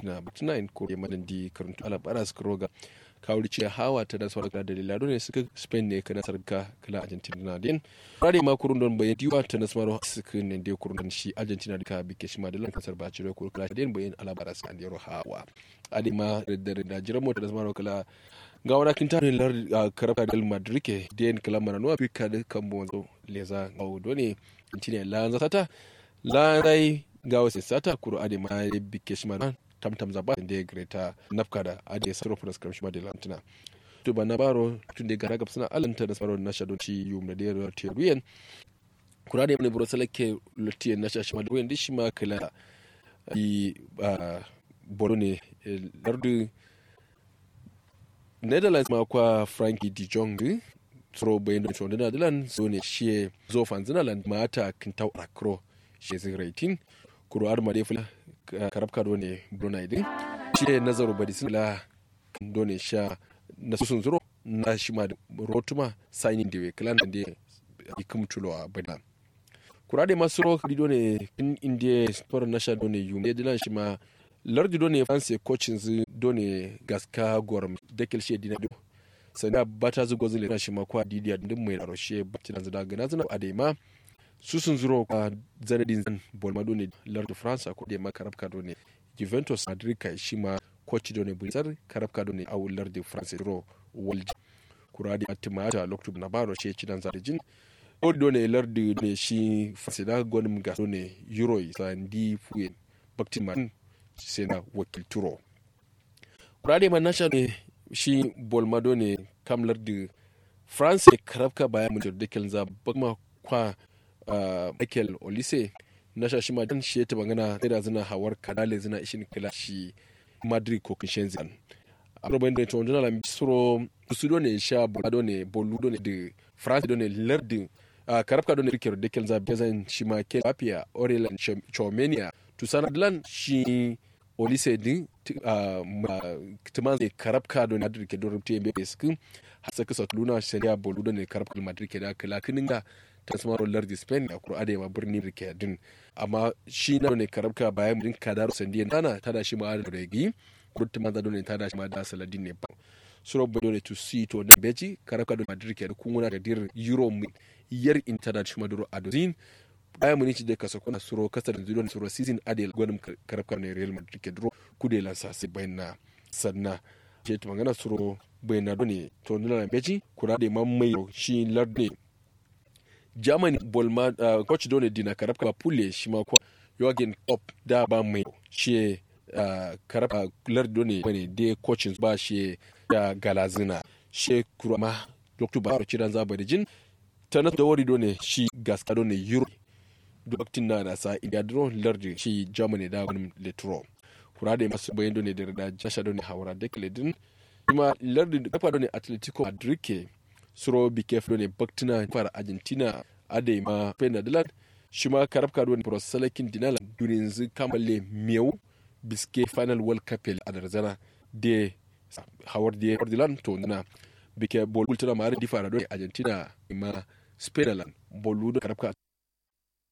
argentina batuna in kore madan di karuntu ala bara su roga kawuri ce hawa ta da sauran da lilado ne suka spain ne kana sarka kala argentina na din rade ma kurun don bayan diwa ta na samaro suka ne da kurun shi argentina da ka bike shi ma da lan kasar ba cire kurun kala din bayan ala bara su andero hawa ade ma da da jiran mota da samaro kala ga wani kin tare lar karaka del madrid ke den kala mana no afirka da kan bonzo leza gaudo ne intine la zata la dai ga wasu sata kuro ade ma bike shi ma tamtam zaba da greta nafka da ade saro furas karshe ma da lantina to ba na baro tun da gara suna alanta da saro na shadon ci yum da da teruyen kura da ne bro salake lotiyen na shashi ma da wayan dishi ma kala i boro ne lardu netherlands ma kwa frankie de jong tsoro bayan da cewa da dalan so ne shi zo fanzinaland mata kintau akro shi zai raitin kuro ar made fula karabka do ne brunei din shi ne nazaru badi sun la do ne sha na susun zuro na shi ma rotuma signing da klan da ikum tulo a bada kurade masu ro do ne in india sport na sha do ne yum dilan shi ma lardi do ne fancy coaching zu do ne gaska gorm dekel she dina do sanda bata zu gozule na shi ma kwa didiya din mai roshe bacci da gana zana adema su sun zuro a zanadin zan bolmado ne lardu france ko da makarabka do ne juventus madrid kai shi ma coach do ne bulsar karabka do ne a lardu france zuro world kuradi atimata loktu na baro ce cidan zarjin odi do ne lardu ne shi france da gonim ga do ne euro sandi fuyen baktin sai na wakilturo kuradi man nasha ne shi bolmado ne kam lardu france karabka bayan mutum da kelza bakma kwa Uh, Michael Olise na shashi ma dan shi ta magana sai da zina hawar kadale zina ishin kila shi Madrid ko Kinshenzi a robin da to jona la suro su do ne sha bolado ne bolu ne de France do ne lerdi uh, karabka do ne rikero de kelza bezan shi ma ke papia Aurelien Chomenia to sana dlan shi Olise din uh, tuman ne karabka do ne Madrid ke do rubte be skin hasa kasa luna sai ya bolu do ne karabka Madrid ke da kala kininga tasmaro lardi spain a kura adewa birnin rikadin amma shi na ne karabka bayan murin kadar sandiyan tana tada shi ma da regi kurta maza dole tada shi ma da saladin ne ba suro bai dole to see to na beji karabka da madrid ke da kuna da dir euro yar intada shi ma duro adozin bayan mun ci da kasa kuna suro kasa da zuwa suro season adel gwanin karabka ne real madrid ke duro kude lansa sai bayan na sanna je to magana suro bayan na dole to nuna beji kura da mamai shi lardi germany bolma uh, coach dole dina karabka pule shi ma kwa Jürgen Klopp da ba mai shi uh, karabka lar dole bane de coaching ba shi da galazina shi kurama dr baro ciran zaba da jin ta na da wari dole shi gaska dole euro doktin na da sa india dro lardi shi germany da wani letro kura da masu bayan dole da da jasha dole hawara da kledin kuma lardi kafa dole atletico madrid ke suro bikef ne baktina fara argentina adai ma pena dalat shi ma karabka don prosalakin dinala durin zu kamalle miyau biske final world cup a darzana de hawar de ordilan to na bike bol bultuna mare di fara don argentina ma spain bolu da karabka